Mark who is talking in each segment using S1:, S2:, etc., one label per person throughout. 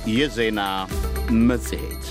S1: የዜና መጽሔት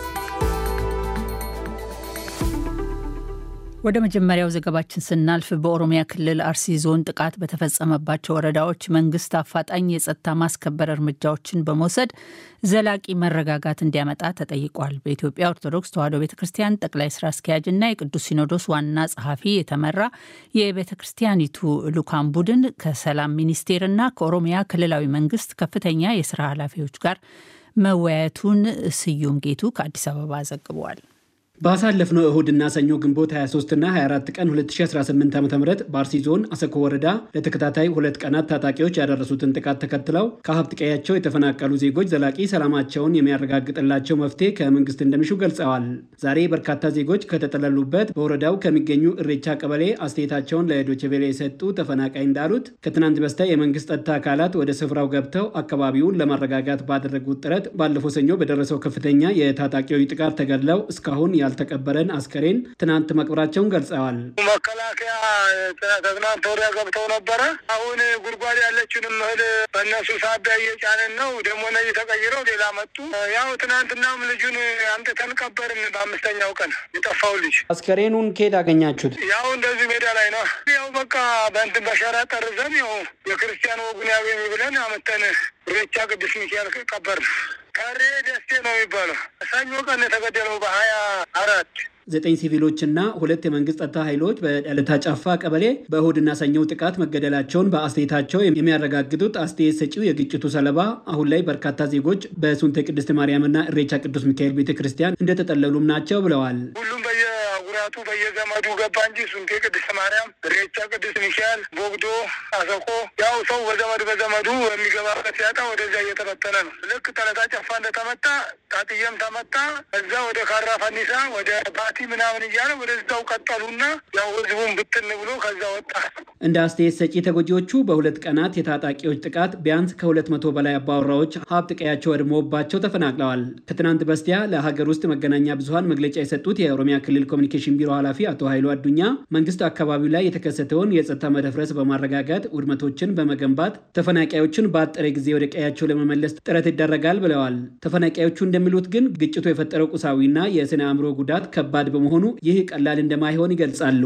S2: ወደ መጀመሪያው ዘገባችን ስናልፍ በኦሮሚያ ክልል አርሲ ዞን ጥቃት በተፈጸመባቸው ወረዳዎች መንግስት አፋጣኝ የጸጥታ ማስከበር እርምጃዎችን በመውሰድ ዘላቂ መረጋጋት እንዲያመጣ ተጠይቋል። በኢትዮጵያ ኦርቶዶክስ ተዋሕዶ ቤተ ክርስቲያን ጠቅላይ ስራ አስኪያጅና የቅዱስ ሲኖዶስ ዋና ጸሐፊ የተመራ የቤተ ክርስቲያኒቱ ልዑካን ቡድን ከሰላም ሚኒስቴርና ከኦሮሚያ ክልላዊ መንግስት ከፍተኛ የስራ ኃላፊዎች ጋር መወያየቱን ስዩም ጌቱ ከአዲስ አበባ ዘግበዋል።
S3: ባሳለፍነው እሁድና ሰኞ ግንቦት 23ና 24 ቀን 2018 ዓ ም በአርሲ ዞን አሰኮ ወረዳ ለተከታታይ ሁለት ቀናት ታጣቂዎች ያደረሱትን ጥቃት ተከትለው ከሀብት ቀያቸው የተፈናቀሉ ዜጎች ዘላቂ ሰላማቸውን የሚያረጋግጥላቸው መፍትሄ ከመንግስት እንደሚሹ ገልጸዋል። ዛሬ በርካታ ዜጎች ከተጠለሉበት በወረዳው ከሚገኙ እሬቻ ቀበሌ አስተያየታቸውን ለዶይቼ ቬለ የሰጡ ተፈናቃይ እንዳሉት ከትናንት በስቲያ የመንግስት ጸጥታ አካላት ወደ ስፍራው ገብተው አካባቢውን ለማረጋጋት ባደረጉት ጥረት ባለፈው ሰኞ በደረሰው ከፍተኛ የታጣቂዎች ጥቃት ተገድለው እስካሁን ያልተቀበረን አስከሬን ትናንት መቅበራቸውን ገልጸዋል።
S4: መከላከያ ከትናንት ወዲያ ገብተው ነበረ። አሁን ጉድጓድ ያለችንም እህል በእነሱ ሳቢያ እየጫንን ነው። ደግሞ እነዚህ ተቀይረው ሌላ መጡ። ያው ትናንትናም ልጁን አምጥተን ቀበርን። በአምስተኛው ቀን የጠፋው ልጅ
S3: አስከሬኑን ከየት አገኛችሁት?
S4: ያው እንደዚህ ሜዳ ላይ ነው። ያው በቃ በእንትን በሸራ ጠርዘን ያው የክርስቲያን ወጉን ያገኝ ብለን አመተን ሬቻ ቅዱስ ሚካኤል ቀበርን። ከሬ ደስቴ ነው የሚባለው። ሰኞ ቀን የተገደለው በሀያ አራት
S3: ዘጠኝ ሲቪሎችና ሁለት የመንግስት ጸጥታ ኃይሎች በዳለታ ጫፋ ቀበሌ በእሁድና ሰኞው ጥቃት መገደላቸውን በአስተያየታቸው የሚያረጋግጡት አስተያየት ሰጪው የግጭቱ ሰለባ አሁን ላይ በርካታ ዜጎች በሱንቴ ቅድስት ማርያምና እሬቻ ቅዱስ ሚካኤል ቤተ ክርስቲያን እንደተጠለሉም ናቸው ብለዋል።
S4: ሁሉም በየጉራቱ በየዘመዱ ገባ እንጂ ሱንቴ ቅድስት ማርያም፣ እሬቻ ቅዱስ ሚካኤል፣ ቦግዶ፣ አሰቆ ያው ሰው በዘመዱ በዘመዱ የሚገባበት ሲያጣ ወደዚያ እየተበተነ ነው። ልክ ጠለታ ጨፋ እንደተመታ ጣጥየም ተመታ። እዛ ወደ ካራ ፈኒሳ ወደ ቲ ምናምን እያለ ወደዛው ቀጠሉና ያው ህዝቡን ብትን ብሎ ከዛ ወጣ።
S3: እንደ አስተያየት ሰጪ ተጎጂዎቹ በሁለት ቀናት የታጣቂዎች ጥቃት ቢያንስ ከሁለት መቶ በላይ አባወራዎች ሀብት ቀያቸው ወድሞባቸው ተፈናቅለዋል። ከትናንት በስቲያ ለሀገር ውስጥ መገናኛ ብዙኃን መግለጫ የሰጡት የኦሮሚያ ክልል ኮሚኒኬሽን ቢሮ ኃላፊ አቶ ኃይሉ አዱኛ መንግስት አካባቢው ላይ የተከሰተውን የጸጥታ መደፍረስ በማረጋጋት ውድመቶችን በመገንባት ተፈናቃዮችን በአጠረ ጊዜ ወደ ቀያቸው ለመመለስ ጥረት ይደረጋል ብለዋል። ተፈናቃዮቹ እንደሚሉት ግን ግጭቱ የፈጠረው ቁሳዊና የስነ አእምሮ ጉዳት ከባድ በመሆኑ ይህ ቀላል እንደማይሆን ይገልጻሉ።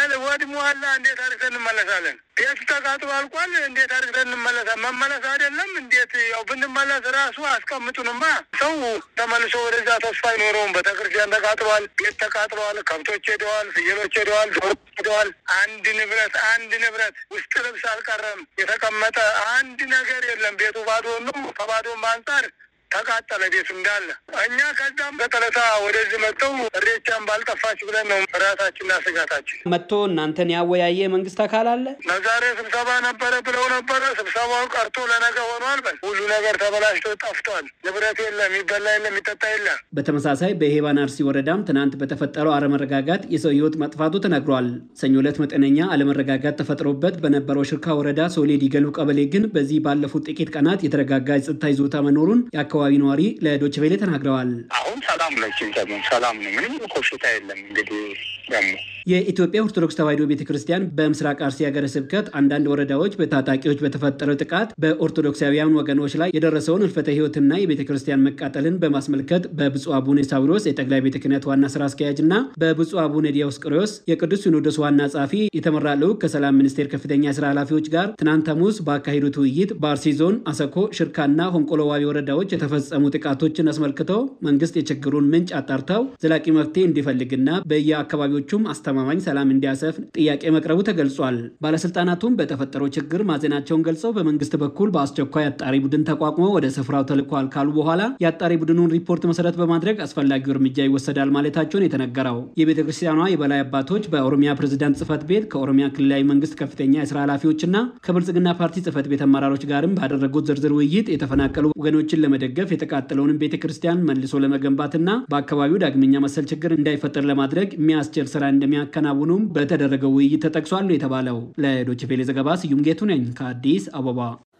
S4: ወድሟላ እንዴት አድርገን እንመለሳለን? ቤቱ ተቃጥሎ አልቋል። እንዴት አድርገን እንመለሳለን? መመለስ አይደለም እንዴት ያው ብንመለስ ራሱ አስቀምጡንማ ሰው ተመልሶ ወደዛ ተስፋ አይኖረውም። ቤተክርስቲያን ተቃጥሏል፣ ቤት ተቃጥለዋል፣ ከብቶች ሄደዋል፣ ፍየሎች ሄደዋል፣ ዶሮ ሄደዋል። አንድ ንብረት አንድ ንብረት ውስጥ ልብስ አልቀረም። የተቀመጠ አንድ ነገር የለም። ቤቱ ባዶ ነው። ከባዶም አንጻር ተቃጠለ ቤቱ እንዳለ። እኛ ከዛም በጠለታ ወደዚህ መጥተው እሬቻን ባልጠፋች ብለን ነው ራሳችንና ስጋታችን።
S3: መጥቶ እናንተን ያወያየ መንግስት አካል አለ?
S4: ለዛሬ ስብሰባ ነበረ ብለው ነበረ። ስብሰባው ቀርቶ ለነገ ሆኗል። በል ሁሉ ነገር ተበላሽቶ ጠፍቷል። ንብረት የለም፣ የሚበላ የለም፣ የሚጠጣ የለም።
S3: በተመሳሳይ በሄባን አርሲ ወረዳም ትናንት በተፈጠረው አለመረጋጋት የሰው ህይወት መጥፋቱ ተነግሯል። ሰኞ ዕለት መጠነኛ አለመረጋጋት ተፈጥሮበት በነበረው ሽርካ ወረዳ ሶሌ ዲገሉ ቀበሌ ግን በዚህ ባለፉት ጥቂት ቀናት የተረጋጋ የጸጥታ ይዞታ መኖሩን የአካባቢ ነዋሪ ለዶች ቬሌ ተናግረዋል።
S5: አሁን ሰላም ነችን፣ ሰላም ነው። ምንም ኮሽታ የለም። እንግዲህ ደግሞ
S3: የኢትዮጵያ ኦርቶዶክስ ተዋሕዶ ቤተ ክርስቲያን በምስራቅ አርሲ ሀገረ ስብከት አንዳንድ ወረዳዎች በታጣቂዎች በተፈጠረው ጥቃት በኦርቶዶክሳውያን ወገኖች ላይ የደረሰውን ህልፈተ ህይወትና የቤተ ክርስቲያን መቃጠልን በማስመልከት በብፁዕ አቡነ ሳዊሮስ የጠቅላይ ቤተ ክህነት ዋና ስራ አስኪያጅ እና በብፁዕ አቡነ ዲዮስቆሮስ የቅዱስ ሲኖዶስ ዋና ጸሐፊ የተመራ ልዑክ ከሰላም ሚኒስቴር ከፍተኛ የስራ ኃላፊዎች ጋር ትናንት ሐሙስ ባካሄዱት ውይይት በአርሲ ዞን አሰኮ፣ ሽርካና ሆንቆሎዋቢ ወረዳዎች የተፈጸሙ ጥቃቶችን አስመልክተው መንግስት የችግሩን ምንጭ አጣርተው ዘላቂ መፍትሄ እንዲፈልግና በየአካባቢዎቹም አስተማማኝ ሰላም እንዲያሰፍን ጥያቄ መቅረቡ ተገልጿል። ባለስልጣናቱም በተፈጠረው ችግር ማዘናቸውን ገልጸው በመንግስት በኩል በአስቸኳይ አጣሪ ቡድን ተቋቁሞ ወደ ስፍራው ተልኳል ካሉ በኋላ የአጣሪ ቡድኑን ሪፖርት መሰረት በማድረግ አስፈላጊው እርምጃ ይወሰዳል ማለታቸውን የተነገረው የቤተ ክርስቲያኗ የበላይ አባቶች በኦሮሚያ ፕሬዝዳንት ጽህፈት ቤት ከኦሮሚያ ክልላዊ መንግስት ከፍተኛ የስራ ኃላፊዎችና ከብልጽግና ፓርቲ ጽህፈት ቤት አመራሮች ጋርም ባደረጉት ዝርዝር ውይይት የተፈናቀሉ ወገኖችን ለመደገፍ የተቃጠለውንም ቤተ ክርስቲያን መልሶ ለመገንባትና በአካባቢው ዳግመኛ መሰል ችግር እንዳይፈጠር ለማድረግ የሚያስችል ስራ እንደሚያከናውኑም በተደረገው ውይይት ተጠቅሷል ነው የተባለው። ለዶይቼ ቬለ ዘገባ ስዩም ጌቱ ነኝ ከአዲስ አበባ።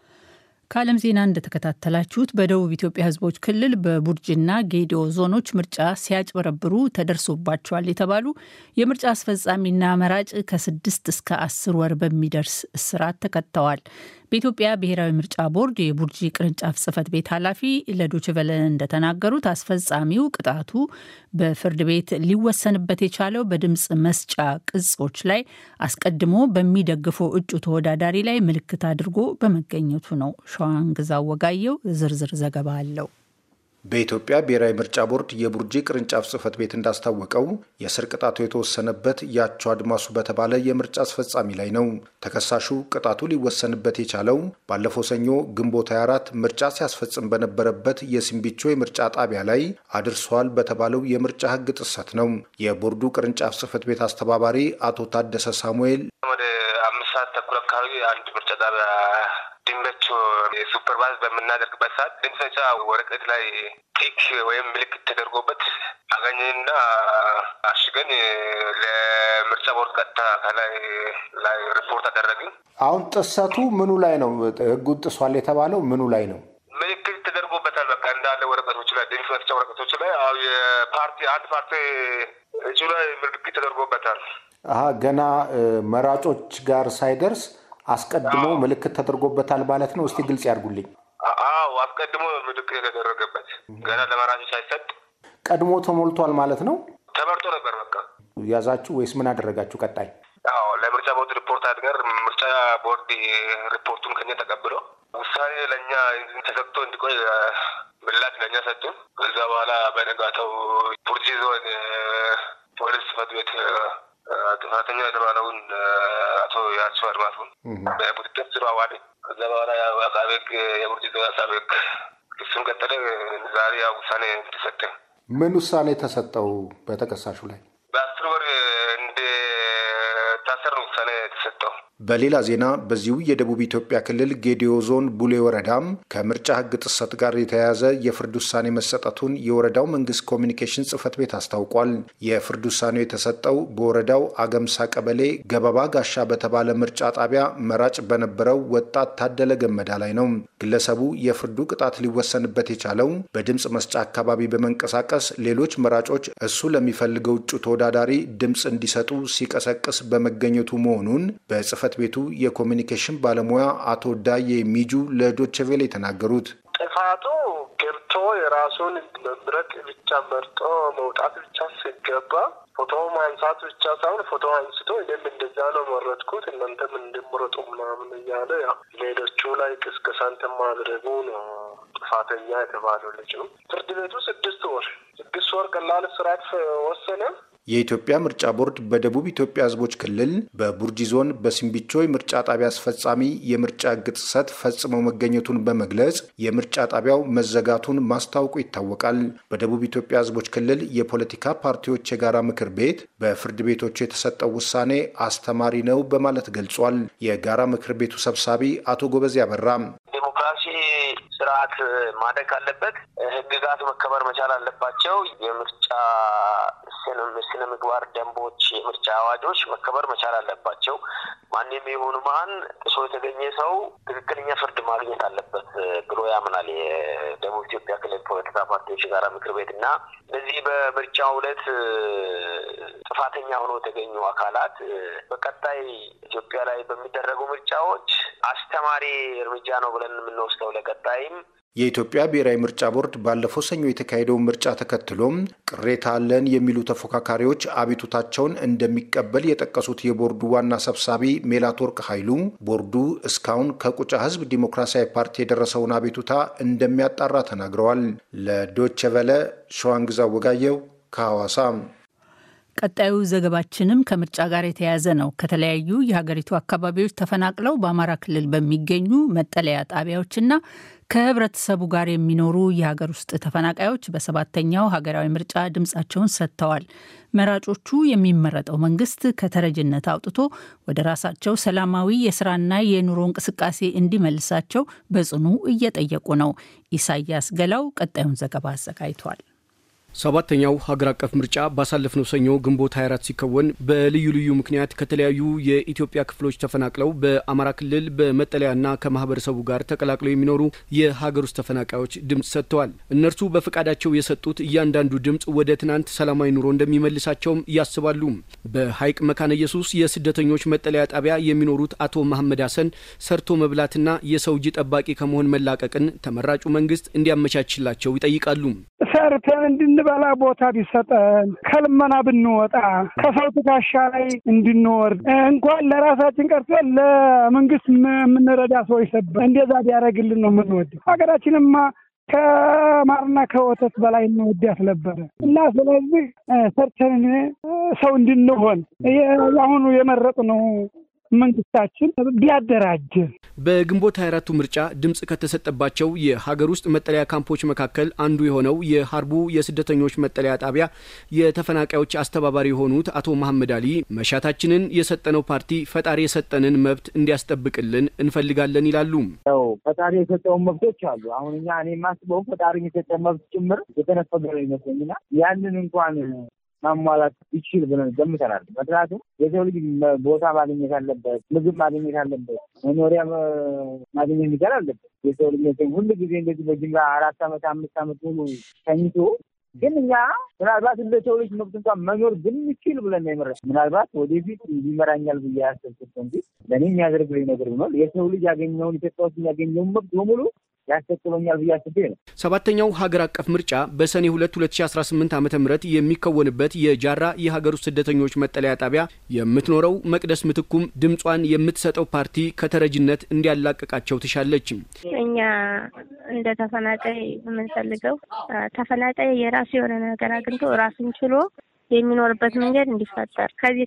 S2: ከዓለም ዜና እንደተከታተላችሁት በደቡብ ኢትዮጵያ ሕዝቦች ክልል በቡርጅና ጌዲኦ ዞኖች ምርጫ ሲያጭበረብሩ ተደርሶባቸዋል የተባሉ የምርጫ አስፈጻሚና መራጭ ከስድስት እስከ አስር ወር በሚደርስ እስራት ተቀጥተዋል። በኢትዮጵያ ብሔራዊ ምርጫ ቦርድ የቡርጂ ቅርንጫፍ ጽህፈት ቤት ኃላፊ ለዶችቨለ እንደተናገሩት አስፈጻሚው ቅጣቱ በፍርድ ቤት ሊወሰንበት የቻለው በድምፅ መስጫ ቅጾች ላይ አስቀድሞ በሚደግፈው እጩ ተወዳዳሪ ላይ ምልክት አድርጎ በመገኘቱ ነው። ሸዋንግዛው ወጋየው ዝርዝር ዘገባ አለው።
S6: በኢትዮጵያ ብሔራዊ ምርጫ ቦርድ የቡርጂ ቅርንጫፍ ጽህፈት ቤት እንዳስታወቀው የስር ቅጣቱ የተወሰነበት ያቸው አድማሱ በተባለ የምርጫ አስፈጻሚ ላይ ነው። ተከሳሹ ቅጣቱ ሊወሰንበት የቻለው ባለፈው ሰኞ ግንቦት 24 ምርጫ ሲያስፈጽም በነበረበት የሲምቢቾ የምርጫ ጣቢያ ላይ አድርሷል በተባለው የምርጫ ሕግ ጥሰት ነው። የቦርዱ ቅርንጫፍ ጽህፈት ቤት አስተባባሪ አቶ ታደሰ ሳሙኤል
S7: ወደ አምስት ሰዓት ተኩል አካባቢ አንድ ምርጫ ጣቢያ ድንበቾ ሱፐርቫይዝ በምናደርግበት ሰዓት ድምፅ መስጫ ወረቀት ላይ ቲክ ወይም ምልክት ተደርጎበት አገኘንና አሽገን ለምርጫ ቦርድ ቀጥታ ከላይ ላይ ሪፖርት አደረግን።
S6: አሁን ጥሰቱ ምኑ ላይ ነው? ህጉን ጥሷል የተባለው ምኑ ላይ ነው?
S7: ምልክት ተደርጎበታል። በቃ እንዳለ ወረቀቶች ላይ ድምፅ መስጫ ወረቀቶች ላይ አሁ የፓርቲ አንድ ፓርቲ እጩ ላይ ምልክት ተደርጎበታል።
S6: አሀ ገና መራጮች ጋር ሳይደርስ አስቀድሞ ምልክት ተደርጎበታል ማለት ነው። እስቲ ግልጽ ያድርጉልኝ።
S7: አዎ አስቀድሞ ምልክት የተደረገበት ገና ለመራጮች ሳይሰጥ
S6: ቀድሞ ተሞልቷል ማለት ነው።
S7: ተመርጦ ነበር። በቃ
S6: ያዛችሁ ወይስ ምን አደረጋችሁ? ቀጣይ
S7: አዎ ለምርጫ ቦርድ ሪፖርት አድርገን ምርጫ ቦርድ ሪፖርቱን ከኛ ተቀብሎ ውሳኔ ለእኛ ተሰጥቶ እንዲቆይ ምላሽ ለእኛ ሰጡን። ከዛ በኋላ በነጋታው ቡርጂ ዞን ፖሊስ ጽሕፈት ቤት ጥፋተኛ የተባለውን አቶ ያቸው አድማሱን በቁጥጥር ስር አዋለ። ከዛ በኋላ አቃቤ ሕግ የቡርጂ ዞን አቃቤ ሕግ ክሱን ቀጠለ። ዛሬ ያው ውሳኔ ተሰጠ።
S6: ምን ውሳኔ ተሰጠው በተከሳሹ ላይ?
S7: በአስር ወር እንደ ታሰር ነው ውሳኔ የተሰጠው።
S6: በሌላ ዜና በዚሁ የደቡብ ኢትዮጵያ ክልል ጌዲዮ ዞን ቡሌ ወረዳም ከምርጫ ሕግ ጥሰት ጋር የተያያዘ የፍርድ ውሳኔ መሰጠቱን የወረዳው መንግስት ኮሚኒኬሽን ጽሕፈት ቤት አስታውቋል። የፍርድ ውሳኔው የተሰጠው በወረዳው አገምሳ ቀበሌ ገበባ ጋሻ በተባለ ምርጫ ጣቢያ መራጭ በነበረው ወጣት ታደለ ገመዳ ላይ ነው። ግለሰቡ የፍርዱ ቅጣት ሊወሰንበት የቻለው በድምፅ መስጫ አካባቢ በመንቀሳቀስ ሌሎች መራጮች እሱ ለሚፈልገው እጩ ተወዳዳሪ ድምፅ እንዲሰጡ ሲቀሰቅስ በመገኘቱ መሆኑን በጽሕፈት ቤቱ የኮሚኒኬሽን ባለሙያ አቶ ዳዬ ሚጁ ለዶችቬሌ የተናገሩት
S8: ጥፋቱ ገብቶ የራሱን መምረጥ ብቻ መርጦ መውጣት ብቻ ሲገባ ፎቶ ማንሳት ብቻ ሳይሆን ፎቶ አንስቶ እኔም እንደዛ ነው መረጥኩት እናንተም እንደምረጡ ምናምን እያለ ያው ሌሎቹ ላይ ቅስቀሳን ማድረጉ ነው ጥፋተኛ የተባለው ልጅ ነው። ፍርድ ቤቱ ስድስት ወር ስድስት ወር ቀላል እስራት ወሰነ።
S6: የኢትዮጵያ ምርጫ ቦርድ በደቡብ ኢትዮጵያ ሕዝቦች ክልል በቡርጂ ዞን በሲምቢቾ የምርጫ ጣቢያ አስፈጻሚ የምርጫ ሕግ ጥሰት ፈጽመው መገኘቱን በመግለጽ የምርጫ ጣቢያው መዘጋቱን ማስታወቁ ይታወቃል። በደቡብ ኢትዮጵያ ሕዝቦች ክልል የፖለቲካ ፓርቲዎች የጋራ ምክር ቤት በፍርድ ቤቶቹ የተሰጠው ውሳኔ አስተማሪ ነው በማለት ገልጿል። የጋራ ምክር ቤቱ ሰብሳቢ አቶ ጎበዜ አበራ
S7: ዲሞክራሲ ስርዓት ማደግ አለበት። ህግጋት መከበር መቻል አለባቸው። የምርጫ ስነ ምግባር ደንቦች፣ የምርጫ አዋጆች መከበር መቻል አለባቸው። ማንም የሆኑ ማን ጥሶ የተገኘ ሰው ትክክለኛ ፍርድ ማግኘት አለበት ብሎ ያምናል የደቡብ ኢትዮጵያ ክልል ፖለቲካ ፓርቲዎች የጋራ ምክር ቤት እና በዚህ በምርጫው ዕለት ጥፋተኛ ሆኖ የተገኙ አካላት በቀጣይ ኢትዮጵያ ላይ በሚደረጉ ምርጫዎች አስተማሪ እርምጃ ነው ብለን የምንወስደው ለቀጣይም
S6: የኢትዮጵያ ብሔራዊ ምርጫ ቦርድ ባለፈው ሰኞ የተካሄደውን ምርጫ ተከትሎም ቅሬታ አለን የሚሉ ተፎካካሪዎች አቤቱታቸውን እንደሚቀበል የጠቀሱት የቦርዱ ዋና ሰብሳቢ ሜላትወርቅ ኃይሉ ቦርዱ እስካሁን ከቁጫ ሕዝብ ዲሞክራሲያዊ ፓርቲ የደረሰውን አቤቱታ እንደሚያጣራ ተናግረዋል። ለዶቸ ቨለ ሸዋንግዛ ወጋየው ከሐዋሳ።
S2: ቀጣዩ ዘገባችንም ከምርጫ ጋር የተያያዘ ነው። ከተለያዩ የሀገሪቱ አካባቢዎች ተፈናቅለው በአማራ ክልል በሚገኙ መጠለያ ጣቢያዎችና ከህብረተሰቡ ጋር የሚኖሩ የሀገር ውስጥ ተፈናቃዮች በሰባተኛው ሀገራዊ ምርጫ ድምፃቸውን ሰጥተዋል። መራጮቹ የሚመረጠው መንግስት ከተረጅነት አውጥቶ ወደ ራሳቸው ሰላማዊ የስራና የኑሮ እንቅስቃሴ እንዲመልሳቸው በጽኑ እየጠየቁ ነው። ኢሳያስ ገላው ቀጣዩን ዘገባ አዘጋጅቷል።
S9: ሰባተኛው ሀገር አቀፍ ምርጫ ባሳለፍነው ሰኞ ግንቦት 24 ሲከወን በልዩ ልዩ ምክንያት ከተለያዩ የኢትዮጵያ ክፍሎች ተፈናቅለው በአማራ ክልል በመጠለያና ከማህበረሰቡ ጋር ተቀላቅለው የሚኖሩ የሀገር ውስጥ ተፈናቃዮች ድምጽ ሰጥተዋል። እነርሱ በፈቃዳቸው የሰጡት እያንዳንዱ ድምጽ ወደ ትናንት ሰላማዊ ኑሮ እንደሚመልሳቸውም ያስባሉ። በሀይቅ መካነ ኢየሱስ የስደተኞች መጠለያ ጣቢያ የሚኖሩት አቶ መሐመድ ሀሰን ሰርቶ መብላትና የሰው እጅ ጠባቂ ከመሆን መላቀቅን ተመራጩ መንግስት እንዲያመቻችላቸው ይጠይቃሉ።
S10: ሰርተን እንድንበላ ቦታ ቢሰጠን ከልመና ብንወጣ ከሰው ትከሻ ላይ እንድንወርድ እንኳን ለራሳችን ቀርቶ ለመንግስት የምንረዳ ሰዎች ሰበ እንደዛ ቢያደርግልን ነው የምንወደው። ሀገራችንማ ከማርና ከወተት በላይ እንወዳት ነበረ እና ስለዚህ ሰርተን ሰው እንድንሆን የአሁኑ የመረጥነው መንግስታችን ቢያደራጀን
S9: በግንቦት 24ቱ ምርጫ ድምፅ ከተሰጠባቸው የሀገር ውስጥ መጠለያ ካምፖች መካከል አንዱ የሆነው የሀርቡ የስደተኞች መጠለያ ጣቢያ የተፈናቃዮች አስተባባሪ የሆኑት አቶ መሐመድ አሊ መሻታችንን የሰጠነው ፓርቲ ፈጣሪ የሰጠንን መብት እንዲያስጠብቅልን እንፈልጋለን ይላሉ።
S11: ያው ፈጣሪ የሰጠውን መብቶች አሉ። አሁን እኛ እኔ የማስበው ፈጣሪ የሰጠ መብት ጭምር የተነፈገ ነው ይመስለኝና ያንን እንኳን ማሟላት ይችል ብለን ገምተናል። ምክንያቱም የሰው ልጅ ቦታ ማግኘት አለበት፣ ምግብ ማግኘት አለበት፣ መኖሪያ ማግኘት ሚቻል አለበት። የሰው ልጅ ሁሉ ጊዜ እንደዚህ በጅምላ አራት ዓመት አምስት ዓመት ሙሉ ተኝቶ ግን እኛ ምናልባት እንደ ሰው ልጅ መብት እንኳን መኖር ብንችል ብለን የመረጥ ምናልባት ወደፊት ይመራኛል ብዬ ያሰብኩት እንጂ ለእኔ የሚያደርግልኝ ነገር ብኖር የሰው ልጅ ያገኘውን ኢትዮጵያ ውስጥ ያገኘውን መብት በሙሉ ያስከትሎኛል ብዬ አስቤ ነው።
S9: ሰባተኛው ሀገር አቀፍ ምርጫ በሰኔ ሁለት ሁለት ሺ አስራ ስምንት ዓመተ ምህረት የሚከወንበት የጃራ የሀገር ውስጥ ስደተኞች መጠለያ ጣቢያ የምትኖረው መቅደስ ምትኩም ድምጿን የምትሰጠው ፓርቲ ከተረጅነት እንዲያላቅቃቸው ትሻለች።
S12: እኛ እንደ ተፈናቃይ የምንፈልገው ተፈናቃይ የራሱ የሆነ ነገር አግኝቶ ራሱን ችሎ የሚኖርበት መንገድ እንዲፈጠር ከዚህ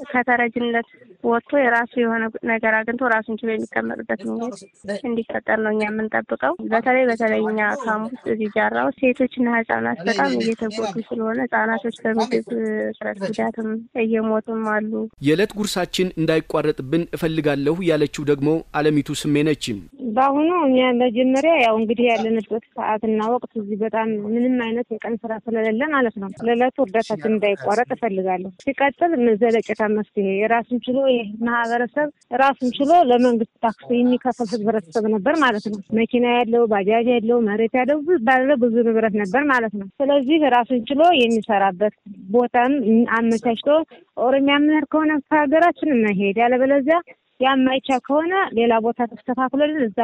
S12: ከተረጅነት ወጥቶ የራሱ የሆነ ነገር አግኝቶ ራሱን ችሎ የሚቀመጥበት መንገድ እንዲፈጠር ነው እኛ የምንጠብቀው። በተለይ በተለይ እኛ ካምፕ ውስጥ እዚህ ጃራ ውስጥ ሴቶችና ህጻናት በጣም እየተጎዱ ስለሆነ ህጻናቶች በምግብ እጥረት ጉዳትም እየሞቱም አሉ።
S9: የዕለት ጉርሳችን እንዳይቋረጥብን እፈልጋለሁ ያለችው ደግሞ አለሚቱ ስሜ ነች።
S13: በአሁኑ መጀመሪያ ያው እንግዲህ ያለንበት ሰዓትና ወቅት እዚህ በጣም ምንም አይነት የቀን ስራ ስለሌለ ማለት ነው ለዕለቱ እርዳታችን እንዳይቋረጥ እፈልጋለሁ። ሲቀጥል ዘለቄታ መፍትሄ የራሱን ችሎ ይህ ማህበረሰብ ራሱን ችሎ ለመንግስት ታክስ የሚከፍል ህብረተሰብ ነበር ማለት ነው። መኪና ያለው፣ ባጃጅ ያለው፣ መሬት ያለው ባለ ብዙ ንብረት ነበር ማለት ነው። ስለዚህ ራሱን ችሎ የሚሰራበት ቦታም አመቻችቶ ኦሮሚያ የምንሄድ ከሆነ ከሀገራችን መሄድ ያለበለዚያ ያማይቻ ከሆነ ሌላ ቦታ ተስተካክሎልን እዛ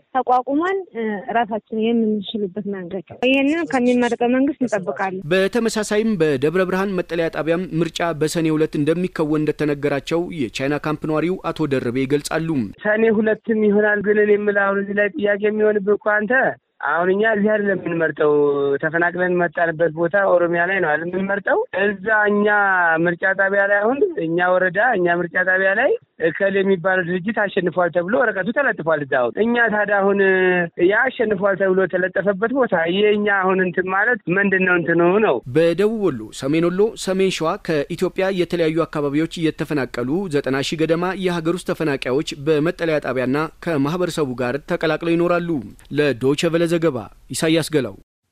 S13: ተቋቁመን ራሳችን የምንችልበት መንገድ ይህንን ከሚመረጠው መንግስት እንጠብቃለን።
S9: በተመሳሳይም በደብረ ብርሃን መጠለያ ጣቢያም ምርጫ በሰኔ ሁለት እንደሚከወን እንደተነገራቸው የቻይና ካምፕ ነዋሪው አቶ ደርቤ ይገልጻሉ።
S14: ሰኔ ሁለትም ይሆናል ግን እኔ የምልህ አሁን እዚህ ላይ ጥያቄ የሚሆንብህ እኮ አንተ አሁን እኛ እዚህ አይደለም የምንመርጠው። ተፈናቅለን መጣንበት ቦታ ኦሮሚያ ላይ ነው አይደል የምንመርጠው። እዛ እኛ ምርጫ ጣቢያ ላይ አሁን እኛ ወረዳ እኛ ምርጫ ጣቢያ ላይ እከል የሚባለው ድርጅት አሸንፏል ተብሎ ወረቀቱ ተለጥፏል። እዛ አሁን እኛ ታዲያ አሁን ያ አሸንፏል ተብሎ የተለጠፈበት ቦታ የእኛ አሁን እንትን ማለት ምንድን ነው እንትኑ ነው።
S9: በደቡብ ወሎ፣ ሰሜን ወሎ፣ ሰሜን ሸዋ ከኢትዮጵያ የተለያዩ አካባቢዎች የተፈናቀሉ ዘጠና ሺህ ገደማ የሀገር ውስጥ ተፈናቃዮች በመጠለያ ጣቢያና ከማህበረሰቡ ጋር ተቀላቅለው ይኖራሉ። ለዶይቼ ቬለ ዘገባ ኢሳያስ ገላው።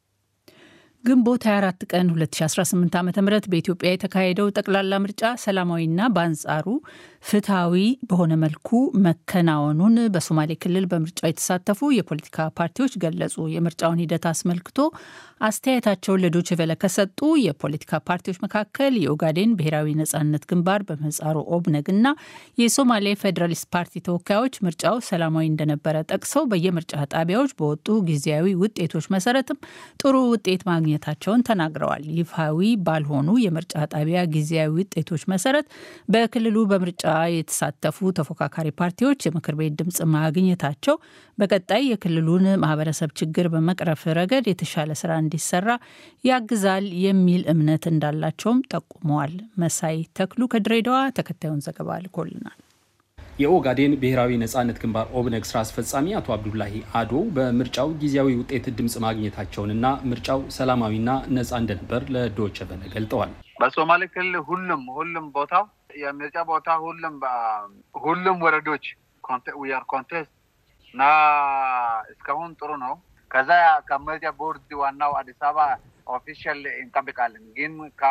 S2: ግንቦት 24 ቀን 2018 ዓ ም በኢትዮጵያ የተካሄደው ጠቅላላ ምርጫ ሰላማዊና በአንጻሩ ፍትሐዊ በሆነ መልኩ መከናወኑን በሶማሌ ክልል በምርጫው የተሳተፉ የፖለቲካ ፓርቲዎች ገለጹ። የምርጫውን ሂደት አስመልክቶ አስተያየታቸውን ለዶይቼ ቬለ ከሰጡ የፖለቲካ ፓርቲዎች መካከል የኦጋዴን ብሔራዊ ነጻነት ግንባር በምህጻሩ ኦብነግ እና የሶማሌ ፌዴራሊስት ፓርቲ ተወካዮች ምርጫው ሰላማዊ እንደነበረ ጠቅሰው በየምርጫ ጣቢያዎች በወጡ ጊዜያዊ ውጤቶች መሰረትም ጥሩ ውጤት ማግኘታቸውን ተናግረዋል። ይፋዊ ባልሆኑ የምርጫ ጣቢያ ጊዜያዊ ውጤቶች መሰረት በክልሉ በምርጫ የተሳተፉ ተፎካካሪ ፓርቲዎች የምክር ቤት ድምፅ ማግኘታቸው በቀጣይ የክልሉን ማህበረሰብ ችግር በመቅረፍ ረገድ የተሻለ ስራ እንዲሰራ ያግዛል የሚል እምነት እንዳላቸውም ጠቁመዋል። መሳይ ተክሉ ከድሬዳዋ ተከታዩን ዘገባ ልኮልናል።
S15: የኦጋዴን ብሔራዊ ነጻነት ግንባር ኦብነግ ስራ አስፈጻሚ አቶ አብዱላሂ አዶ በምርጫው ጊዜያዊ ውጤት ድምፅ ማግኘታቸውንና ምርጫው ሰላማዊና ነጻ እንደነበር ለዶይቼ ቬለ ገልጠዋል።
S16: በሶማሌ ክልል ሁሉም ሁሉም ቦታው የምርጫ ቦታ ሁሉም ሁሉም ወረዶች ዊአር ኮንቴስት እና እስካሁን ጥሩ ነው። ከዛ ከምርጫ ቦርድ ዋናው አዲስ አበባ ኦፊሻል እንጠብቃለን። ግን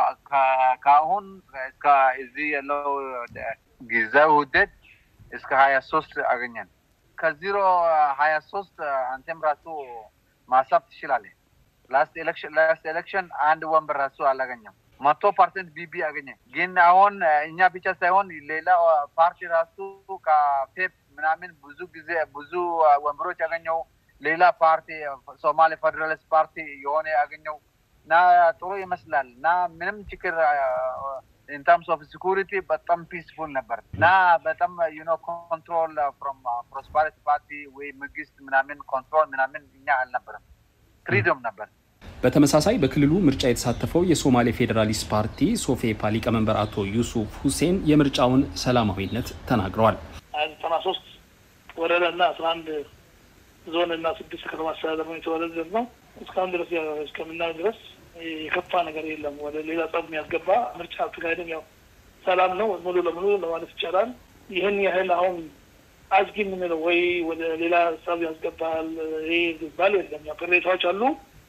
S16: ከአሁን እስከ እዚህ ያለው ጊዜያዊ ውህደት እስከ ሀያ ሶስት አገኘን። ከዜሮ ሀያ ሶስት አንተም ራሱ ማሳብ ትችላለህ። ላስት ኤሌክሽን ላስት ኤሌክሽን አንድ ወንበር ራሱ አላገኘም። መቶ ፐርሰንት ቢቢ አገኘ። ግን አሁን እኛ ብቻ ሳይሆን ሌላ ፓርቲ ራሱ ከፔፕ ምናምን ብዙ ጊዜ ብዙ ወንበሮች ያገኘው ሌላ ፓርቲ ሶማሌ ፌዴራሊስት ፓርቲ የሆነ ያገኘው እና ጥሩ ይመስላል እና ምንም ችግር ኢን ተርምስ ኦፍ ሲኩሪቲ በጣም ፒስፉል ነበር እና በጣም ዩኖ ኮንትሮል ፍሮም ፕሮስፐሪቲ ፓርቲ ወይ መንግስት ምናምን ኮንትሮል ምናምን እኛ አልነበረም። ፍሪዶም ነበር።
S15: በተመሳሳይ በክልሉ ምርጫ የተሳተፈው የሶማሌ ፌዴራሊስት ፓርቲ ሶፌፓ ሊቀመንበር አቶ ዩሱፍ ሁሴን የምርጫውን ሰላማዊነት ተናግረዋል።
S17: ዘጠና ሶስት ወረዳ እና አስራ አንድ ዞን እና ስድስት ከተማ አስተዳደር ነው የተወዳደር ነው። እስካሁን ድረስ እስከምናየው ድረስ የከፋ ነገር የለም። ወደ ሌላ ጸብ የሚያስገባ ምርጫ አካሄድም ያው ሰላም ነው ሙሉ ለሙሉ ለማለት ይቻላል። ይህን ያህል አሁን አዝጊ የምንለው ወይ ወደ ሌላ ጸብ ያስገባል ይሄ ይባል የለም። ያው ቅሬታዎች አሉ።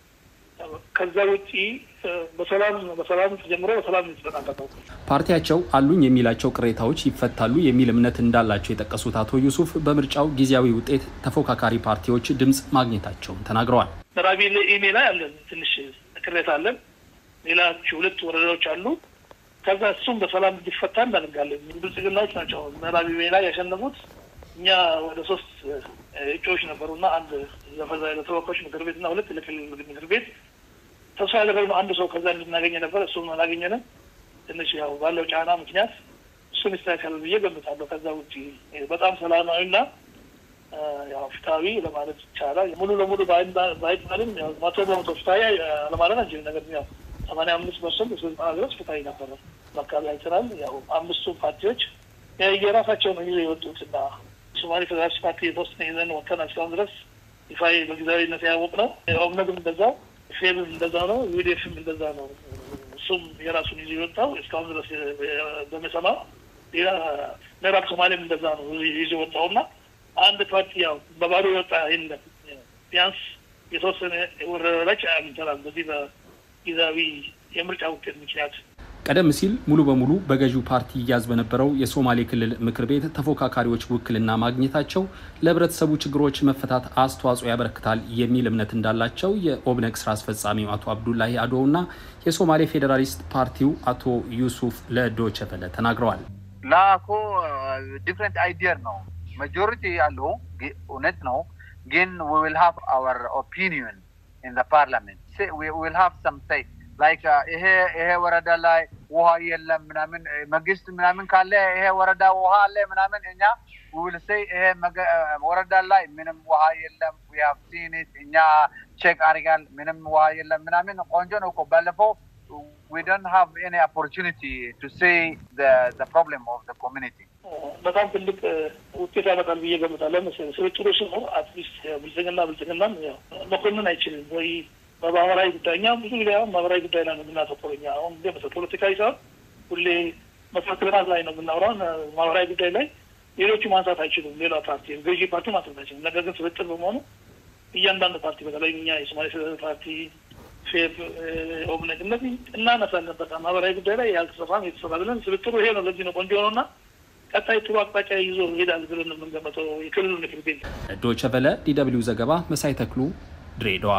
S17: ከዛ ውጪ በሰላም በሰላም ተጀምሮ በሰላም የተጠናቀቀው
S15: ፓርቲያቸው አሉኝ የሚላቸው ቅሬታዎች ይፈታሉ የሚል እምነት እንዳላቸው የጠቀሱት አቶ ዩሱፍ በምርጫው ጊዜያዊ ውጤት ተፎካካሪ ፓርቲዎች ድምፅ ማግኘታቸውን ተናግረዋል።
S17: ምዕራብ ኢሜ ላይ አለን ትንሽ ቅሬታ አለን። ሌላ ሁለት ወረዳዎች አሉ። ከዛ እሱም በሰላም እንዲፈታ እናደርጋለን። ብልጽግናዎች ናቸው ምዕራብ ኢሜ ላይ ያሸነፉት። እኛ ወደ ሶስት እጩዎች ነበሩና አንድ ለተወካዮች ምክር ቤት እና ሁለት ለክልል ምክር ቤት ተስፋ ያደረግነው አንድ ሰው ከዛ እንድናገኘ ነበር። እሱም አላገኘንም። ትንሽ ያው ባለው ጫና ምክንያት እሱን ይስተካከላል ብዬ ገምታለሁ። ከዛ ውጭ በጣም ሰላማዊና ያው ፍትሐዊ ለማለት ይቻላል። ሙሉ ለሙሉ ባይባልም መቶ በመቶ ፍትሐዊ ለማለት አንችልም። ነገር ግን ያው ሰማንያ አምስት ፐርሰንት እስከ ዘጠና ድረስ ፍትሐዊ ነበረ። በአካባቢ አይተናል። ያው አምስቱ ፓርቲዎች የራሳቸውን ይዘው የወጡትና ሶማሌ ፌዴራሊስት ፓርቲ የተወሰነ ይዘን ወጥተናል። እስካሁን ድረስ ይፋ በጊዜያዊነት ያወቅ ነው። ኦብነግም እንደዛው፣ ፌብም እንደዛ ነው፣ ዩዲኤፍም እንደዛ ነው። እሱም የራሱን ይዞ የወጣው እስካሁን ድረስ በመሰማው ሌላ ምዕራብ ሶማሌም እንደዛ ነው ይዞ የወጣውና አንድ ፓርቲ ያው በባዶ የወጣ የለም። ቢያንስ የተወሰነ ወረዳዎች አግኝተናል በዚህ በጊዜያዊ የምርጫ ውጤት ምክንያት።
S15: ቀደም ሲል ሙሉ በሙሉ በገዢው ፓርቲ ይያዝ በነበረው የሶማሌ ክልል ምክር ቤት ተፎካካሪዎች ውክልና ማግኘታቸው ለሕብረተሰቡ ችግሮች መፈታት አስተዋጽኦ ያበረክታል የሚል እምነት እንዳላቸው የኦብነግ ስራ አስፈጻሚው አቶ አብዱላሂ አዶ እና የሶማሌ ፌዴራሊስት ፓርቲው አቶ ዩሱፍ ለዶይቼ ቬለ ተናግረዋል።
S16: ላኮ ዲፍረንት አይዲያ ነው ማጆሪቲ ያለው እውነት ነው፣ ግን ዊ ዊል ሃቭ አወር ኦፒኒየን ኢን ፓርላመንት ዊ ዊል ሃቭ ሰም ሴይ ላይክ ይሄ ይሄ ወረዳ ላይ ውሃ የለም ምናምን መንግስት ምናምን ካለ ይሄ ወረዳ ውሃ አለ ምናምን እኛ ዊል ሴይ ይሄ ወረዳ ላይ ምንም ውሃ የለም ዊ ሃቭ ሲን ኢት እኛ ቼክ አድርጋል ምንም ውሃ የለም ምናምን ቆንጆ ነው እኮ ባለፈው we don't have any opportunity to say the the problem of the community
S17: በጣም ትልቅ ውጤት ያመጣል ብዬ ገምታለሁ። መሰለኝ ስብጥሩ ሲኖር አትሊስት ብልጽግና ብልጽግናም መኮንን አይችልም ወይ በማህበራዊ ጉዳይ እኛ ብዙ ጊዜ አሁን ማህበራዊ ጉዳይ ላይ ነው የምናተኩረው። እኛ አሁን ጊዜ ፖለቲካዊ ሳይሆን ሁሌ መሰረተ ልማት ላይ ነው የምናወራው። ማህበራዊ ጉዳይ ላይ ሌሎቹ ማንሳት አይችሉም። ሌላ ፓርቲ ገዢ ፓርቲ ማንሳት አይችሉም። ነገር ግን ስብጥር በመሆኑ እያንዳንዱ ፓርቲ በተለይ እኛ የሶማሌ ፌዴራል ፓርቲ፣ ፌብ፣ ኦብነግ እነዚህ እናነሳለን። በቃ ማህበራዊ ጉዳይ ላይ ያልተሰራም የተሰራ ብለን ስብጥሩ ይሄ ነው። ለዚህ ነው ቆንጆ ነውና ቀጣይ ጥሩ አቅጣጫ ይዞ ይሄዳል ብለን የምንገመተው የክልሉ ምክር ቤት።
S15: ዶይቼ ቬለ ዲደብሊው ዘገባ መሳይ ተክሉ ድሬዳዋ።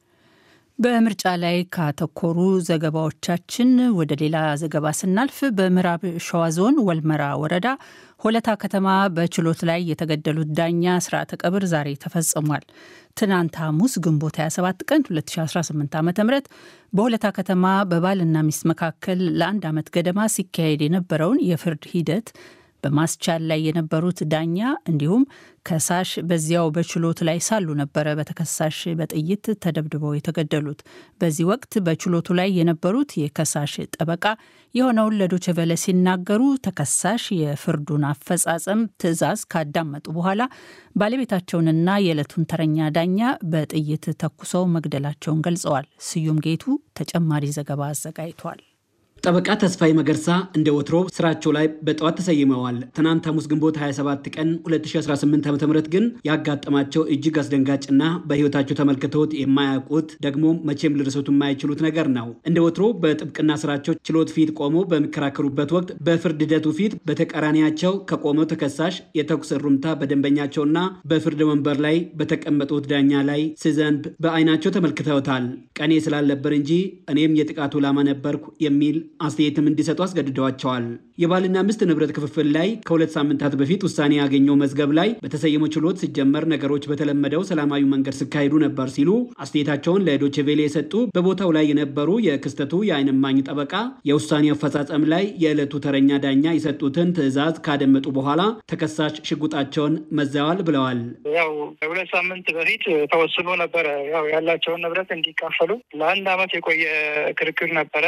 S2: በምርጫ ላይ ካተኮሩ ዘገባዎቻችን ወደ ሌላ ዘገባ ስናልፍ በምዕራብ ሸዋ ዞን ወልመራ ወረዳ ሆለታ ከተማ በችሎት ላይ የተገደሉት ዳኛ ስርዓተ ቀብር ዛሬ ተፈጽሟል። ትናንት ሐሙስ ግንቦት 27 ቀን 2018 ዓ ም በሆለታ ከተማ በባልና ሚስት መካከል ለአንድ ዓመት ገደማ ሲካሄድ የነበረውን የፍርድ ሂደት በማስቻል ላይ የነበሩት ዳኛ እንዲሁም ከሳሽ በዚያው በችሎት ላይ ሳሉ ነበረ በተከሳሽ በጥይት ተደብድበው የተገደሉት። በዚህ ወቅት በችሎቱ ላይ የነበሩት የከሳሽ ጠበቃ የሆነውን ለዶይቼ ቬለ ሲናገሩ ተከሳሽ የፍርዱን አፈጻጸም ትዕዛዝ ካዳመጡ በኋላ ባለቤታቸውንና የዕለቱን ተረኛ ዳኛ በጥይት ተኩሰው መግደላቸውን ገልጸዋል። ስዩም ጌቱ ተጨማሪ ዘገባ አዘጋጅቷል።
S3: ጠበቃ ተስፋዬ መገርሳ እንደ ወትሮ ስራቸው ላይ በጠዋት ተሰይመዋል። ትናንት ሐሙስ ግንቦት 27 ቀን 2018 ዓ.ም ግን ያጋጠማቸው እጅግ አስደንጋጭና በሕይወታቸው ተመልክተውት የማያውቁት ደግሞ መቼም ሊረሱት የማይችሉት ነገር ነው። እንደ ወትሮ በጥብቅና ስራቸው ችሎት ፊት ቆመው በሚከራከሩበት ወቅት በፍርድ ሂደቱ ፊት በተቃራኒያቸው ከቆመው ተከሳሽ የተኩስ እሩምታ በደንበኛቸውና በፍርድ ወንበር ላይ በተቀመጡት ዳኛ ላይ ሲዘንብ በአይናቸው ተመልክተውታል። ቀኔ ስላልነበር እንጂ እኔም የጥቃቱ ዓላማ ነበርኩ የሚል አስተያየትም እንዲሰጡ አስገድደዋቸዋል። የባልና ሚስት ንብረት ክፍፍል ላይ ከሁለት ሳምንታት በፊት ውሳኔ ያገኘው መዝገብ ላይ በተሰየመው ችሎት ሲጀመር ነገሮች በተለመደው ሰላማዊ መንገድ ሲካሄዱ ነበር ሲሉ አስተያየታቸውን ለዶቼ ቬሌ የሰጡ በቦታው ላይ የነበሩ የክስተቱ የዓይን እማኝ ጠበቃ የውሳኔ አፈጻጸም ላይ የዕለቱ ተረኛ ዳኛ የሰጡትን ትዕዛዝ ካደመጡ በኋላ ተከሳሽ ሽጉጣቸውን መዘዋል ብለዋል።
S18: ያው ከሁለት ሳምንት በፊት ተወስኖ ነበረ ያው ያላቸውን ንብረት እንዲካፈሉ ለአንድ ዓመት የቆየ ክርክር ነበረ።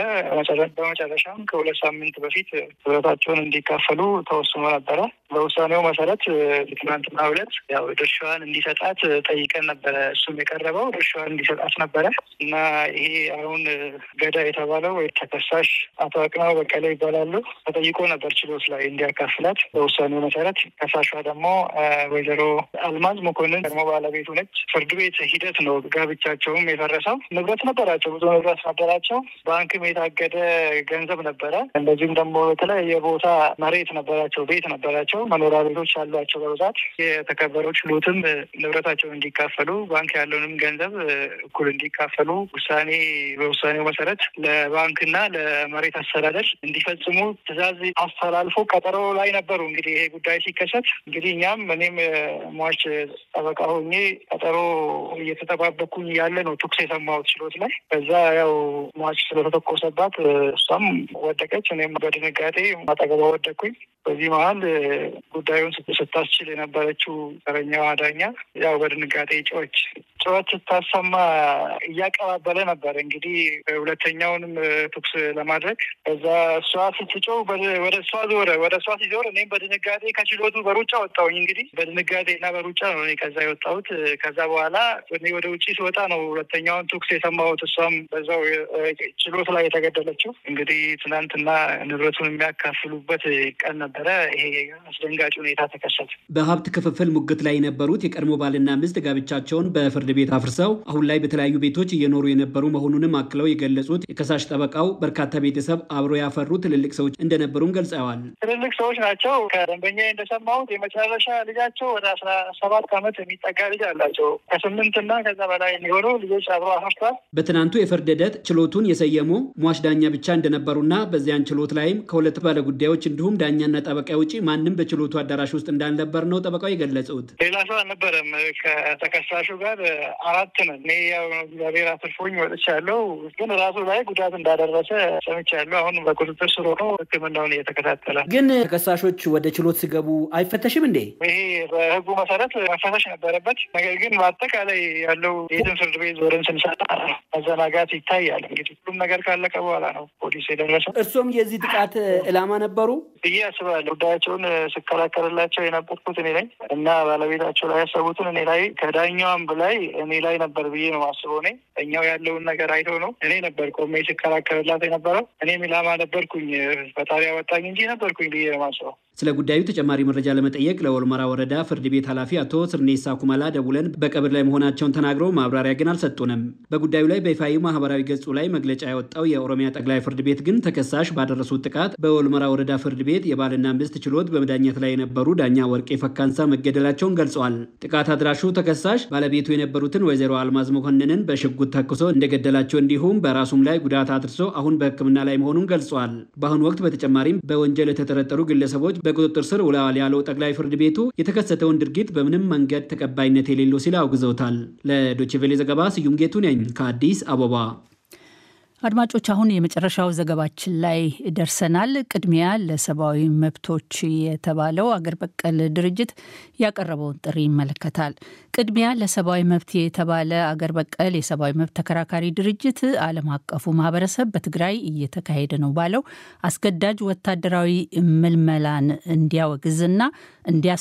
S18: በመጨረሻም ከሁለት ሳምንት በፊት ንብረታቸውን እንዲካፈሉ ተወስኖ ነበረ። በውሳኔው መሰረት ትናንትና ሁለት ያው ድርሻዋን እንዲሰጣት ጠይቀን ነበረ። እሱም የቀረበው ድርሻዋን እንዲሰጣት ነበረ እና ይሄ አሁን ገዳ የተባለው ወይ ተከሳሽ አቶ አቅናው በቀለ ይባላሉ ተጠይቆ ነበር ችሎት ላይ እንዲያካፍላት። በውሳኔው መሰረት ከሳሿ ደግሞ ወይዘሮ አልማዝ መኮንን ደግሞ ባለቤቱ ነች። ፍርድ ቤት ሂደት ነው ጋብቻቸውም የፈረሰው። ንብረት ነበራቸው፣ ብዙ ንብረት ነበራቸው። ባንክም የታገደ ገንዘብ ነበረ። እንደዚሁም ደግሞ የተለያየ ቦታ መሬት ነበራቸው፣ ቤት ነበራቸው፣ መኖሪያ ቤቶች አሏቸው በብዛት። የተከበረው ችሎትም ንብረታቸውን እንዲካፈሉ ባንክ ያለውንም ገንዘብ እኩል እንዲካፈሉ ውሳኔ በውሳኔው መሰረት ለባንክና ለመሬት አስተዳደር እንዲፈጽሙ ትዕዛዝ አስተላልፎ ቀጠሮ ላይ ነበሩ። እንግዲህ ይሄ ጉዳይ ሲከሰት እንግዲህ እኛም እኔም ሟች ጠበቃ ሆኜ ቀጠሮ እየተጠባበኩኝ ያለ ነው ተኩስ የሰማሁት ችሎት ላይ። ከዛ ያው ሟች ስለተተኮሰባት እሷም ወደቀች፣ እኔም በድንጋጤ አጠገቧ ወደቅኩኝ። በዚህ መሀል ጉዳዩን ስታስችል የነበረችው ተረኛዋ ዳኛ ያው በድንጋጤ ጮች ጩኸት ስታሰማ እያቀባበለ ነበር እንግዲህ ሁለተኛውንም ተኩስ ለማድረግ ከዛ እሷ ስትጮህ ወደ እሷ ዞረ። ወደ እሷ ሲዞር እኔም በድንጋጤ ከችሎቱ በሩጫ ወጣሁኝ። እንግዲህ በድንጋጤ እና በሩጫ ነው እኔ ከዛ የወጣሁት። ከዛ በኋላ እኔ ወደ ውጭ ስወጣ ነው ሁለተኛውን ተኩስ የሰማሁት። እሷም በዛው ችሎት ላይ የተገደለችው። እንግዲህ ትናንትና ንብረቱን የሚያካፍሉበት ቀን ነበረ። ይሄ አስደንጋጭ ሁኔታ ተከሰተ።
S3: በሀብት ክፍፍል ሙግት ላይ የነበሩት የቀድሞ ባልና ሚስት ጋብቻቸውን በፍርድ ቤት አፍርሰው አሁን ላይ በተለያዩ ቤቶች እየኖሩ የነበሩ መሆኑንም አክለው የገለጹት የከሳሽ ጠበቃው በርካታ ቤተሰብ አብሮ ያፈሩ ትልልቅ ሰዎች እንደነበሩም ገልጸዋል።
S18: ትልልቅ ሰዎች ናቸው። ከደንበኛ እንደሰማሁት የመጨረሻ ልጃቸው ወደ አስራ ሰባት ዓመት የሚጠጋ ልጅ አላቸው። ከስምንት እና ከዛ በላይ የሚሆኑ ልጆች አብሮ አፈርቷል።
S3: በትናንቱ የፍርድ ሂደት ችሎቱን የሰየሙ ሟች ዳኛ ብቻ እንደነበሩና በዚያን ችሎት ላይም ከሁለት ባለጉዳዮች እንዲሁም ዳኛና ጠበቃ ውጪ ማንም በችሎቱ አዳራሽ ውስጥ እንዳልነበር ነው ጠበቃው የገለጹት።
S18: ሌላ ሰው አልነበረም። ከተከሳሹ ጋር አራት ነን። እኔ ያው እግዚአብሔር አትርፎኝ ወጥቻለሁ፣ ግን ራሱ ላይ ጉዳት እንዳደረሰ ሰምቻለሁ። አሁን በቁጥጥር ስር ሆኖ ሕክምናውን እየተከታተለ
S19: ግን ተከሳሾች ወደ ችሎት ሲገቡ አይፈተሽም እንዴ?
S18: ይሄ በሕጉ መሰረት መፈተሽ ነበረበት። ነገር ግን በአጠቃላይ ያለው የትን ፍርድ ቤት ዞረን ስንሰጣ መዘናጋት ይታያል። እንግዲህ ሁሉም ነገር ካለቀ በኋላ ነው ፖሊስ የደረሰው።
S19: እርሶም የዚህ ጥቃት ዕላማ ነበሩ
S18: ብዬ አስባለሁ። ጉዳያቸውን ስከላከልላቸው የነበርኩት እኔ ነኝ እና ባለቤታቸው ላይ ያሰቡትን እኔ ላይ ከዳኛዋም በላይ እኔ ላይ ነበር ብዬ ነው አስበው። እኔ እኛው ያለውን ነገር አይተው ነው እኔ ነበር ቆሜ ስከላከልላት የነበረው። እኔም ኢላማ ነበርኩኝ። ፈጣሪ አወጣኝ እንጂ ነበርኩኝ ብዬ ነው ማስበው።
S3: ስለ ጉዳዩ ተጨማሪ መረጃ ለመጠየቅ ለወልመራ ወረዳ ፍርድ ቤት ኃላፊ አቶ ስርኔሳ ኩመላ ደውለን በቀብር ላይ መሆናቸውን ተናግረው ማብራሪያ ግን አልሰጡንም። በጉዳዩ ላይ በይፋዊ ማህበራዊ ገጹ ላይ መግለጫ ያወጣው የኦሮሚያ ጠቅላይ ፍርድ ቤት ግን ተከሳሽ ባደረሱት ጥቃት በወልመራ ወረዳ ፍርድ ቤት የባልና ሚስት ችሎት በመዳኘት ላይ የነበሩ ዳኛ ወርቄ ፈካንሳ መገደላቸውን ገልጸዋል። ጥቃት አድራሹ ተከሳሽ ባለቤቱ የነበሩትን ወይዘሮ አልማዝ መኮንንን በሽጉጥ ተኩሶ እንደገደላቸው እንዲሁም በራሱም ላይ ጉዳት አድርሶ አሁን በሕክምና ላይ መሆኑን ገልጸዋል። በአሁኑ ወቅት በተጨማሪም በወንጀል የተጠረጠሩ ግለሰቦች በቁጥጥር ስር ውለዋል ያለው ጠቅላይ ፍርድ ቤቱ የተከሰተውን ድርጊት በምንም መንገድ ተቀባይነት የሌለው ሲል አውግዘውታል። ለዶችቬሌ ዘገባ ስዩም ጌቱ ነኝ ከአዲስ አበባ።
S2: አድማጮች አሁን የመጨረሻው ዘገባችን ላይ ደርሰናል። ቅድሚያ ለሰብአዊ መብቶች የተባለው አገር በቀል ድርጅት ያቀረበውን ጥሪ ይመለከታል። ቅድሚያ ለሰብአዊ መብት የተባለ አገር በቀል የሰብአዊ መብት ተከራካሪ ድርጅት ዓለም አቀፉ ማህበረሰብ በትግራይ እየተካሄደ ነው ባለው አስገዳጅ ወታደራዊ ምልመላን እንዲያወግዝና እንዲያስቆም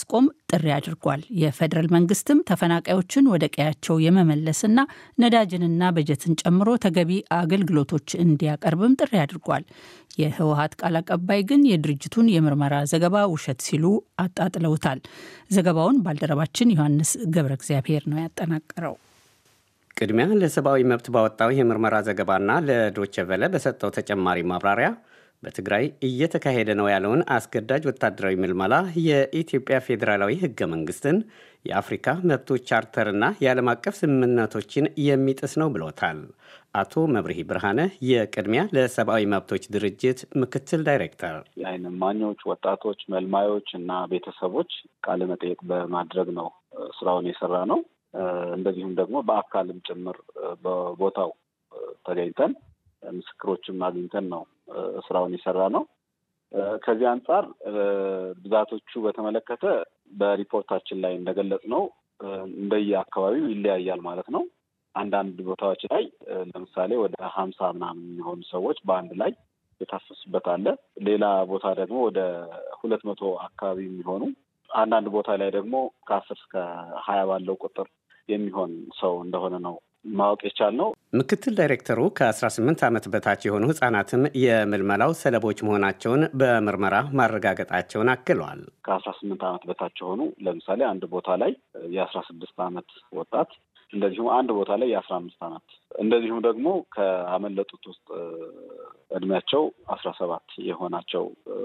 S2: ጥሪ አድርጓል። የፌዴራል መንግስትም ተፈናቃዮችን ወደ ቀያቸው የመመለስና ነዳጅንና በጀትን ጨምሮ ተገቢ አገልግሎቶች እንዲያቀርብም ጥሪ አድርጓል። የህወሀት ቃል አቀባይ ግን የድርጅቱን የምርመራ ዘገባ ውሸት ሲሉ አጣጥለውታል። ዘገባውን ባልደረባችን ዮሐንስ ገብረ እግዚአብሔር ነው ያጠናቀረው።
S20: ቅድሚያ ለሰብአዊ መብት ባወጣው የምርመራ ዘገባና ለዶቼ ቨለ በሰጠው ተጨማሪ ማብራሪያ በትግራይ እየተካሄደ ነው ያለውን አስገዳጅ ወታደራዊ ምልመላ የኢትዮጵያ ፌዴራላዊ ህገ መንግስትን የአፍሪካ መብቶች ቻርተርና የዓለም አቀፍ ስምምነቶችን የሚጥስ ነው ብሎታል። አቶ መብርሂ ብርሃነ የቅድሚያ ለሰብአዊ መብቶች ድርጅት ምክትል ዳይሬክተር፣
S21: የዓይን እማኞች፣ ወጣቶች፣ መልማዮች እና ቤተሰቦች ቃለ መጠየቅ በማድረግ ነው ስራውን የሰራ ነው። እንደዚሁም ደግሞ በአካልም ጭምር በቦታው ተገኝተን ምስክሮችም አግኝተን ነው ስራውን የሰራ ነው። ከዚህ አንጻር ብዛቶቹ በተመለከተ በሪፖርታችን ላይ እንደገለጽ ነው እንደየ አካባቢው ይለያያል ማለት ነው። አንዳንድ ቦታዎች ላይ ለምሳሌ ወደ ሀምሳ ምናምን የሚሆኑ ሰዎች በአንድ ላይ የታፈሱበት አለ። ሌላ ቦታ ደግሞ ወደ ሁለት መቶ አካባቢ የሚሆኑ አንዳንድ ቦታ ላይ ደግሞ ከአስር እስከ ሀያ ባለው ቁጥር የሚሆን ሰው እንደሆነ ነው ማወቅ የቻልነው።
S20: ምክትል ዳይሬክተሩ ከ18 ዓመት በታች የሆኑ ህጻናትም የምልመላው ሰለቦች መሆናቸውን በምርመራ ማረጋገጣቸውን አክለዋል።
S21: ከአስራ ስምንት ዓመት በታች የሆኑ ለምሳሌ አንድ ቦታ ላይ የአስራ ስድስት ዓመት ወጣት እንደዚሁም አንድ ቦታ ላይ የአስራ አምስት ዓመት እንደዚሁም ደግሞ ከአመለጡት ውስጥ እድሜያቸው አስራ ሰባት የሆናቸው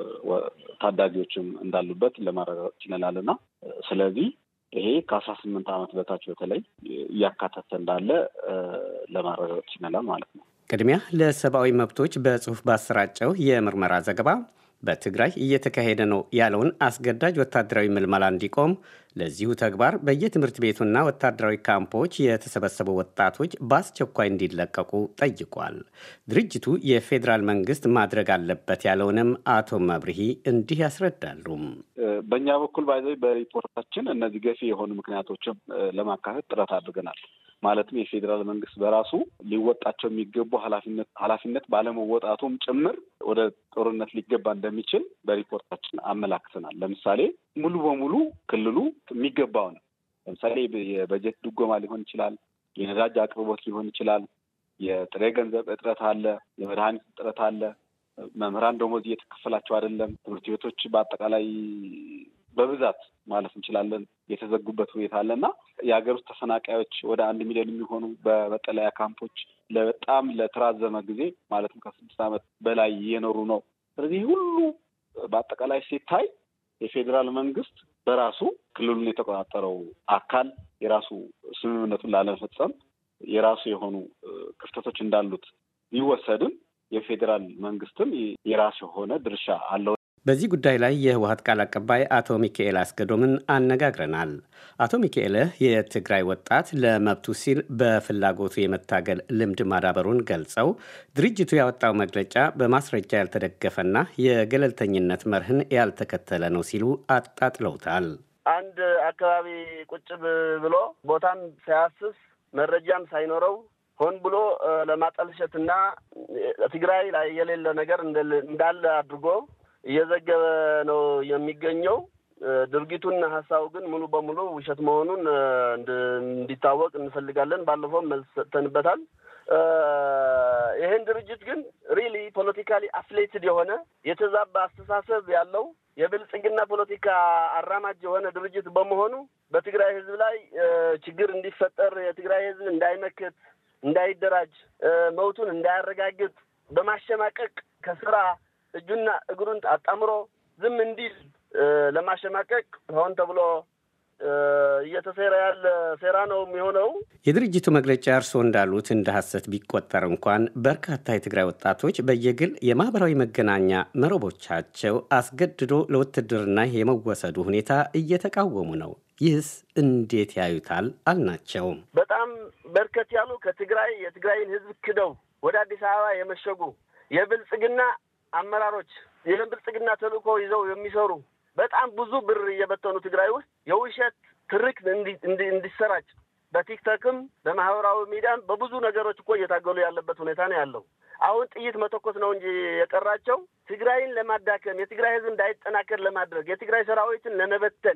S21: ታዳጊዎችም እንዳሉበት ለማረጋገጥ ችለናል እና ስለዚህ ይሄ ከአስራ ስምንት ዓመት በታች በተለይ እያካተተ እንዳለ ለማረጋገጥ ችለናል ማለት ነው።
S20: ቅድሚያ ለሰብአዊ መብቶች በጽሁፍ ባሰራጨው የምርመራ ዘገባ በትግራይ እየተካሄደ ነው ያለውን አስገዳጅ ወታደራዊ ምልመላ እንዲቆም ለዚሁ ተግባር በየትምህርት ቤቱና ወታደራዊ ካምፖች የተሰበሰቡ ወጣቶች በአስቸኳይ እንዲለቀቁ ጠይቋል። ድርጅቱ የፌዴራል መንግስት ማድረግ አለበት ያለውንም አቶ መብርሂ እንዲህ ያስረዳሉ።
S21: በእኛ በኩል ባይዘ በሪፖርታችን እነዚህ ገፊ የሆኑ ምክንያቶችም ለማካተት ጥረት አድርገናል። ማለትም የፌዴራል መንግስት በራሱ ሊወጣቸው የሚገቡ ኃላፊነት ኃላፊነት ባለመወጣቱም ጭምር ወደ ጦርነት ሊገባ እንደሚችል በሪፖርታችን አመላክተናል። ለምሳሌ ሙሉ በሙሉ ክልሉ የሚገባውን ለምሳሌ የበጀት ድጎማ ሊሆን ይችላል፣ የነዳጅ አቅርቦት ሊሆን ይችላል፣ የጥሬ ገንዘብ እጥረት አለ፣ የመድኃኒት እጥረት አለ፣ መምህራን ደሞዝ እየተከፈላቸው አይደለም፣ ትምህርት ቤቶች በአጠቃላይ በብዛት ማለት እንችላለን የተዘጉበት ሁኔታ አለ እና የሀገር ውስጥ ተፈናቃዮች ወደ አንድ ሚሊዮን የሚሆኑ በመጠለያ ካምፖች በጣም ለተራዘመ ጊዜ ማለትም ከስድስት ዓመት በላይ እየኖሩ ነው። ስለዚህ ሁሉ በአጠቃላይ ሲታይ የፌዴራል መንግስት በራሱ ክልሉን የተቆጣጠረው አካል የራሱ ስምምነቱን ላለመፈጸም የራሱ የሆኑ ክፍተቶች እንዳሉት ቢወሰድም የፌዴራል መንግስትም የራሱ የሆነ ድርሻ አለው።
S20: በዚህ ጉዳይ ላይ የህወሀት ቃል አቀባይ አቶ ሚካኤል አስገዶምን አነጋግረናል። አቶ ሚካኤል የትግራይ ወጣት ለመብቱ ሲል በፍላጎቱ የመታገል ልምድ ማዳበሩን ገልጸው ድርጅቱ ያወጣው መግለጫ በማስረጃ ያልተደገፈና የገለልተኝነት መርህን ያልተከተለ ነው ሲሉ አጣጥለውታል።
S22: አንድ አካባቢ ቁጭ ብሎ ቦታም ሳያስስ መረጃም ሳይኖረው ሆን ብሎ ለማጠልሸትና ትግራይ ላይ የሌለ ነገር እንዳለ አድርጎ እየዘገበ ነው የሚገኘው። ድርጊቱና ሀሳቡ ግን ሙሉ በሙሉ ውሸት መሆኑን እንዲታወቅ እንፈልጋለን። ባለፈው መልስ ሰጥተንበታል። ይህን ድርጅት ግን ሪሊ ፖለቲካሊ አፍሌትድ የሆነ የተዛባ አስተሳሰብ ያለው የብልጽግና ፖለቲካ አራማጅ የሆነ ድርጅት በመሆኑ በትግራይ ሕዝብ ላይ ችግር እንዲፈጠር የትግራይ ሕዝብ እንዳይመክት፣ እንዳይደራጅ፣ መብቱን እንዳያረጋግጥ በማሸማቀቅ ከስራ እጁና እግሩን አጣምሮ ዝም እንዲል ለማሸማቀቅ ሆን ተብሎ እየተሴራ ያለ ሴራ ነው የሚሆነው።
S20: የድርጅቱ መግለጫ እርስዎ እንዳሉት እንደ ሐሰት ቢቆጠር እንኳን በርካታ የትግራይ ወጣቶች በየግል የማህበራዊ መገናኛ መረቦቻቸው አስገድዶ ለውትድርና የመወሰዱ ሁኔታ እየተቃወሙ ነው። ይህስ እንዴት ያዩታል? አልናቸውም።
S22: በጣም በርከት ያሉ ከትግራይ የትግራይን ህዝብ ክደው ወደ አዲስ አበባ የመሸጉ የብልጽግና አመራሮች የብልጽግና ተልእኮ ይዘው የሚሰሩ በጣም ብዙ ብር እየበተኑ ትግራይ ውስጥ የውሸት ትርክ እንዲሰራጭ በቲክቶክም በማህበራዊ ሚዲያም በብዙ ነገሮች እኮ እየታገሉ ያለበት ሁኔታ ነው ያለው። አሁን ጥይት መተኮስ ነው እንጂ የቀራቸው ትግራይን ለማዳከም የትግራይ ህዝብ እንዳይጠናከር ለማድረግ የትግራይ ሰራዊትን ለመበተን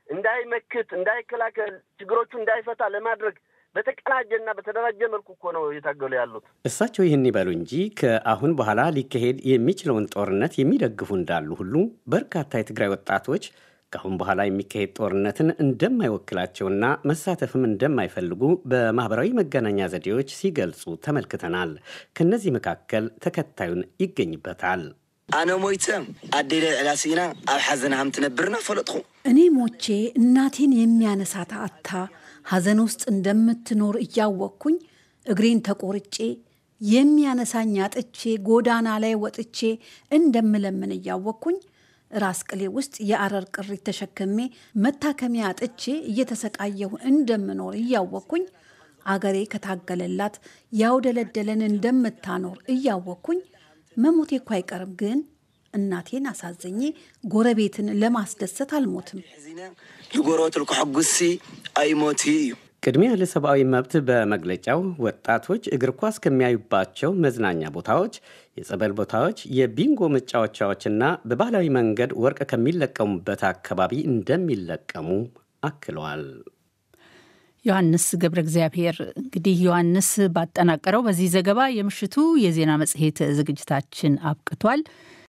S22: እንዳይመክት፣ እንዳይከላከል፣ ችግሮቹ እንዳይፈታ ለማድረግ በተቀናጀና በተደራጀ መልኩ እኮ ነው እየታገሉ ያሉት።
S20: እሳቸው ይህን ይበሉ እንጂ ከአሁን በኋላ ሊካሄድ የሚችለውን ጦርነት የሚደግፉ እንዳሉ ሁሉ በርካታ የትግራይ ወጣቶች ከአሁን በኋላ የሚካሄድ ጦርነትን እንደማይወክላቸውና መሳተፍም እንደማይፈልጉ በማህበራዊ መገናኛ ዘዴዎች ሲገልጹ ተመልክተናል። ከእነዚህ መካከል ተከታዩን ይገኝበታል።
S1: ኣነ ሞይተ ኣዴለ ዕላሲና ኣብ ሓዘን ሃም ትነብርና ፈለጥኹ
S4: እኔ ሞቼ እናቴን የሚያነሳት አታ ሐዘን ውስጥ እንደምትኖር እያወቅኩኝ እግሬን ተቆርጬ የሚያነሳኝ አጥቼ ጎዳና ላይ ወጥቼ እንደምለምን እያወቅኩኝ ራስ ቅሌ ውስጥ የአረር ቅሪት ተሸክሜ መታከሚያ አጥቼ እየተሰቃየሁ እንደምኖር እያወቅኩኝ አገሬ ከታገለላት ያውደለደለን እንደምታኖር እያወቅኩኝ መሞቴ እኮ አይቀርም፣ ግን እናቴን አሳዘኜ ጎረቤትን ለማስደሰት አልሞትም።
S1: ንጎረቤት ልኩሐጉሲ ኣይሞት እዩ
S20: ቅድሚያ ለሰብአዊ መብት በመግለጫው ወጣቶች እግር ኳስ ከሚያዩባቸው መዝናኛ ቦታዎች፣ የጸበል ቦታዎች፣ የቢንጎ መጫወቻዎችና በባህላዊ መንገድ ወርቅ ከሚለቀሙበት አካባቢ እንደሚለቀሙ አክለዋል።
S2: ዮሐንስ ገብረ እግዚአብሔር። እንግዲህ ዮሐንስ ባጠናቀረው በዚህ ዘገባ የምሽቱ የዜና መጽሔት ዝግጅታችን አብቅቷል።